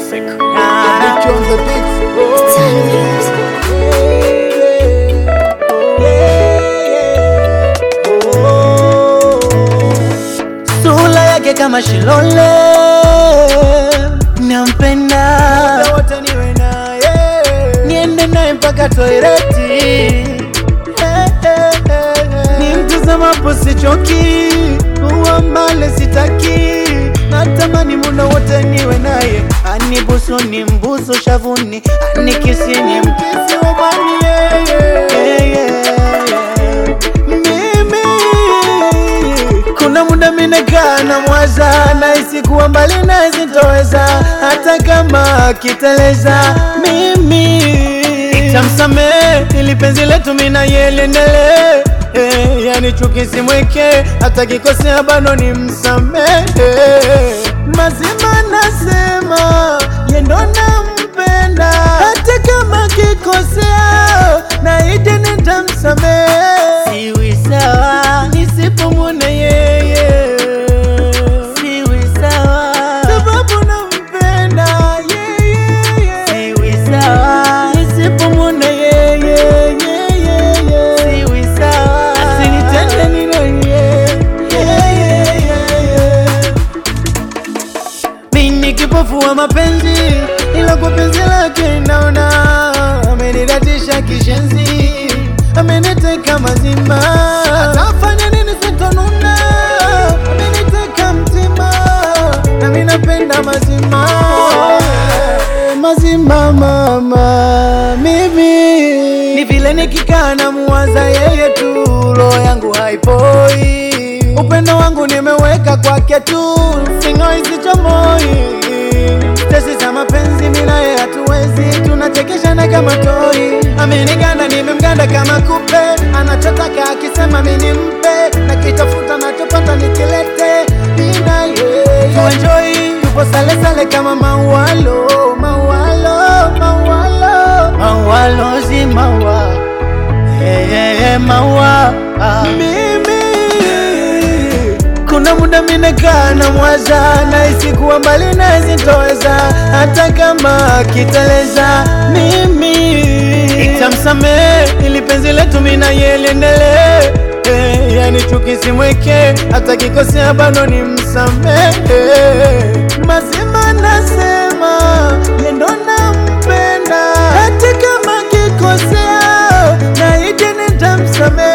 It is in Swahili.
Classic. Bitch on the beat. Time music. Sura yake kama Shilole, nampenda, Wote niwe naye. niende naye mpaka toileti, nimtazamapo sichoki, uwa mbale sitaki, natamani muda wote niwe naye, anibusu ni mbusu shavuni, anikisi ni mkisi wa bani yeye. Yeah, yeah, yeah. Mimi kuna muda minakaa na mwaza nahisi kuwa mbali naye sitoweza, hata kama akiteleza mimi itamsamehe ili penzi letu mina yeliendelee. Eh, yani chuki simweke, hata kikosea bado ni msamehe. Mazima nasema yendo nampenda, hata kama kikosea naidi nitamsamehe. Siwi sawa nisipomwona yeye, siwi sawa sababu nampenda yeye. Siwi sawa nisipomwona yeye, siwi sawa asinitende nile yeye. Mimi kipofu wa mapenzi, ila kwa penzi lake naona amenidatisha kishenzi, ameniteka mazima, atafanya nini sitonuna, ameniteka mtima, nami napenda mazima mazima mama, mimi ni vile nikikaa na muwaza yeye tu, roho yangu haipoi, upendo wangu nimeweka kwake tu, sing'oi sichomoi, tesi za mapenzi mimi naye hatuwezi, tunachekeshana kama toi, ameniganda nimemganda kama kupe, anachotaka akisema mimi nimpe, nakitafuta nachopata nikilete, mimi na yeye tuenjoy, tupo sale sale kama maualo, maualo, maualo, maualo si maua Hey, hey, hey, maua ah. Mimi kuna muda minakaa na mwaza nahisi kuwa mbali naye sitoweza, hata kama akiteleza mimi itamsamehe ili penzi letu mina yeliendelee. Eh, yani chuki simweke, hata kikosea bado ni msamehe. Mazima nasema yendo nampenda, hata kama kikosea naije nitamsamehe.